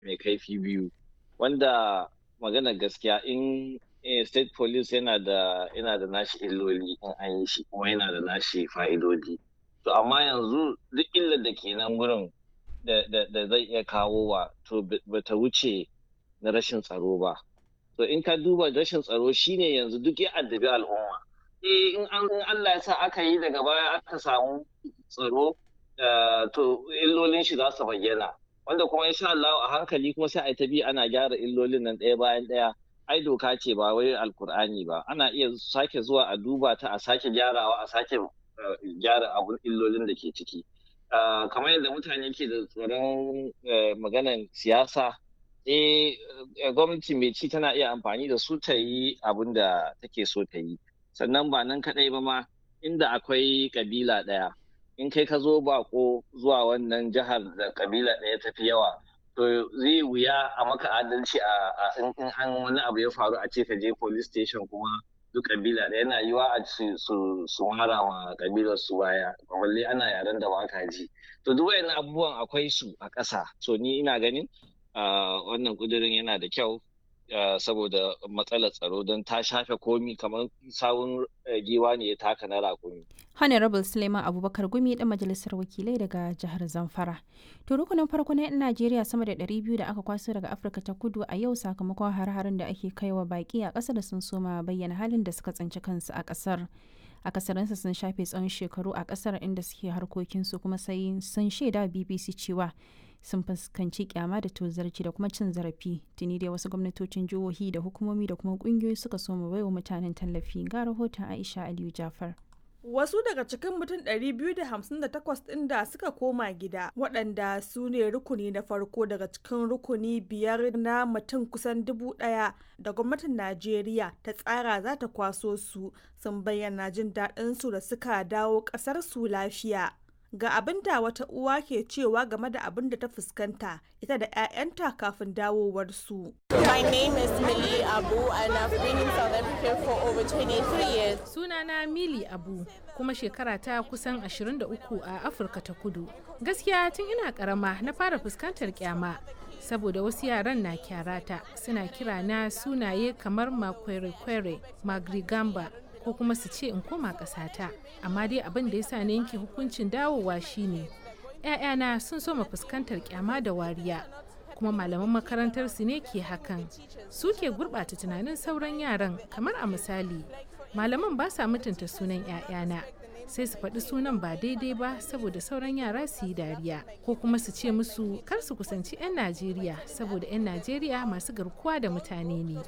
mai kaifi biyu wanda magana gaskiya in state police yana da yana da nashi illoli in an yi shi kuma yana da nashi fa'idodi to amma yanzu duk illar da ke nan gurin da zai iya kawo wa to bata wuce na rashin tsaro ba to in ka duba rashin tsaro shine yanzu duk ya addabi al'umma eh in Allah ya sa aka yi daga baya aka samu tsaro to illolin shi za su bayyana wanda kuma insha Allah a hankali kuma sai a ta bi ana gyara illolin nan ɗaya bayan ɗaya ai doka ce ba wai alkur'ani ba ana iya sake zuwa a duba ta a sake gyarawa a sake gyara abun illolin da ke ciki kamar yadda mutane ke da tsoron maganan siyasa eh gwamnati mai ci tana iya amfani da su ta yi abin da take so ta yi sannan ba nan kaɗai ba ma inda akwai kabila ɗaya in kai ka zo bako zuwa wannan jihar da kabila ɗaya tafi yawa to zai wuya a maka adalci a in an wani abu ya faru a ce ka je police station kuma duk kabila da yana yiwa a su su mara ma kabilar su baya balle ana yaren da baka ji to duk wayannan abubuwan akwai su a ƙasa so ni ina ganin wannan kudirin yana da kyau saboda matsalar tsaro don ta shafe komi kamar sawun giwa ne ya taka na rakumi. Honorable Suleiman Abubakar Gumi dan majalisar wakilai daga jihar Zamfara. To rukunin farko na 'yan Najeriya sama da 200 da aka kwaso daga Afirka ta kudu a yau sakamakon har-harin da ake kaiwa baki a ƙasar da sun soma bayyana halin da suka tsinci kansu a ƙasar. akasarinsa sun shafe tsawon shekaru a ƙasar inda suke harkokinsu kuma sai sun shaida BBC cewa sun fuskanci kyama da tozarci da kuma cin zarafi tuni dai wasu gwamnatocin jihohi da hukumomi da kuma kungiyoyi suka so mu baiwa mutanen tallafi ga rahoton aisha aliyu jafar Wasu daga cikin mutum 258 ɗin da suka koma gida waɗanda su ne rukuni na farko daga cikin rukuni biyar na mutum kusan dubu ɗaya da gwamnatin Najeriya ta tsara za ta kwaso su sun bayyana jin daɗinsu da suka dawo ƙasar su lafiya. Ga abin da wata uwa ke cewa game da abin da ta fuskanta ita da 'ya'yanta kafin dawowarsu. My name is Millie Abu and I've been in South Africa for over 23 years. Sunana Mili Abu kuma shekara ta kusan 23 a Afirka ta Kudu. Gaskiya tun ina karama na fara fuskantar kyama saboda wasu yaran na kyarata suna kira na sunaye kamar makwere-kwere, magrigamba ko kuma su ce in koma ƙasata. Amma dai abin da ya sa na yanke hukuncin dawowa shine 'ya'yana sun soma fuskantar kyama da wariya. kuma malaman makarantar su ne ke hakan su ke gurɓata tunanin sauran yaran kamar a misali malaman ba sa mutunta sunan 'ya'yana sai su faɗi sunan ba daidai ba saboda sauran yara su yi dariya ko kuma su ce musu kar su kusanci 'yan najeriya saboda 'yan najeriya masu garkuwa da mutane ne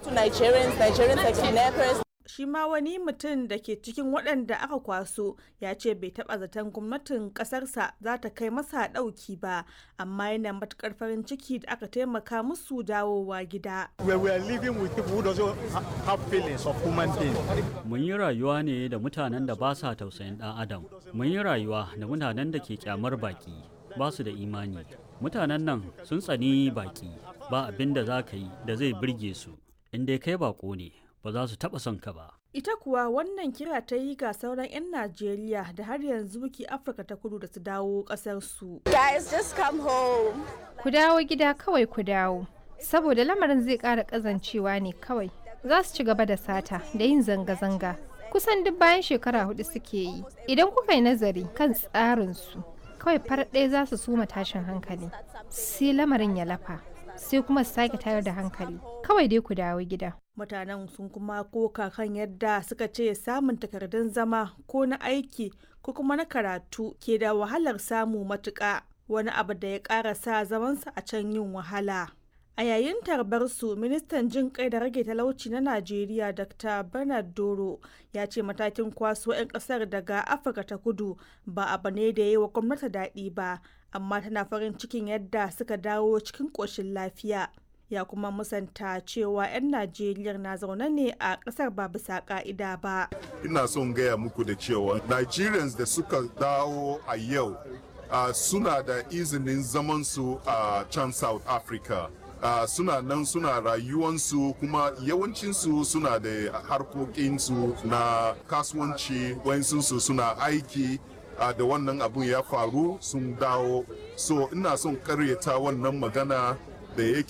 shi ma wani mutum da ke cikin waɗanda aka kwaso ya ce bai taɓa zaton gwamnatin ƙasarsa za ta kai masa ɗauki ba amma yana matuƙar farin ciki da aka taimaka musu dawowa gida. Mun yi rayuwa ne da mutanen da ba sa tausayin ɗan adam. Mun yi rayuwa da mutanen da ke kyamar baki ba su da imani. Mutanen nan sun tsani baki ba abin da za ka yi da zai birge su. In dai kai bako ne ba za su taɓa son ka ba. Ita kuwa wannan kira ta yi ga sauran 'yan Najeriya da har yanzu ke Afirka ta kudu da su dawo ƙasarsu. Guys, just come home. Ku dawo gida kawai ku dawo. Saboda lamarin zai ƙara ƙazancewa ne kawai. Za su ci gaba da sata da yin zanga-zanga. Kusan duk bayan shekara hudu suke yi. Idan kuka yi nazari kan tsarinsu, kawai farar ɗaya za su suma tashin hankali. Sai lamarin ya lafa. sai kuma su sake tayar da hankali kawai dai ku dawo gida mutanen sun kuma koka kan yadda suka ce samun takardun zama ko na aiki ko kuma na karatu ke da wahalar samu matuƙa wani abu da ya ƙara sa zamansa a can yin wahala a yayin tarbar su ministan jin kai da rage talauci na najeriya dr bernard doro ya ce matakin kwaso 'yan kasar daga afirka ta kudu ba abu ne da yi wa gwamnati daɗi ba amma tana farin cikin yadda suka dawo cikin ƙoshin lafiya ya kuma musanta cewa 'yan najeriya na zaune ne a ƙasar ba bisa ƙa'ida ba ina son gaya muku da cewa nigerians da suka dawo a yau uh, suna da izinin zamansu a uh, can south africa Uh, suna nan suna rayuwansu kuma yawancinsu suna da harkokinsu na kasuwanci wayansu suna aiki uh, da wannan abun ya faru sun dawo so ina son karyata wannan magana da yake